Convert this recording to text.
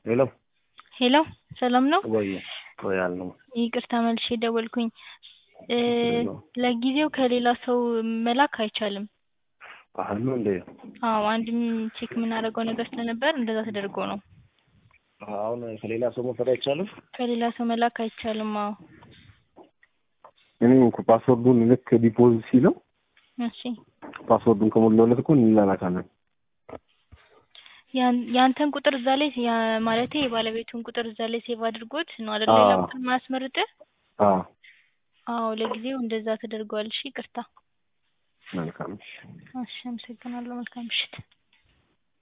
ሄሎ ሄሎ ሰላም ነው? ወይ ወይ አልነው ይቅርታ መልሼ ደወልኩኝ። ለጊዜው ከሌላ ሰው መላክ አይቻልም። ባህል ነው እንዴ? አዎ አንድም ቼክ የምናደርገው ነገር ስለነበር እንደዛ ተደርጎ ነው። አሁን ከሌላ ሰው መውሰድ አይቻልም? ከሌላ ሰው መላክ አይቻልም። አዎ እኔ እኮ ፓስወርዱን ልክ ዲፖዚት ሲለው እሺ ፓስወርዱን ከሞላሁለት እኮ እንላላካለን። ያን- ያንተን ቁጥር እዛ ላይ ያ- ማለቴ የባለቤቱን ቁጥር እዛ ላይ ሴቭ አድርጎት ነው አይደል? ሌላ አዎ። ቁጥር ማያስመርጥህ? አዎ አዎ ለጊዜው እንደዛ ተደርጓል። እሺ ይቅርታ። መልካም እሺ አመሰግናለሁ። መልካም ምሽት።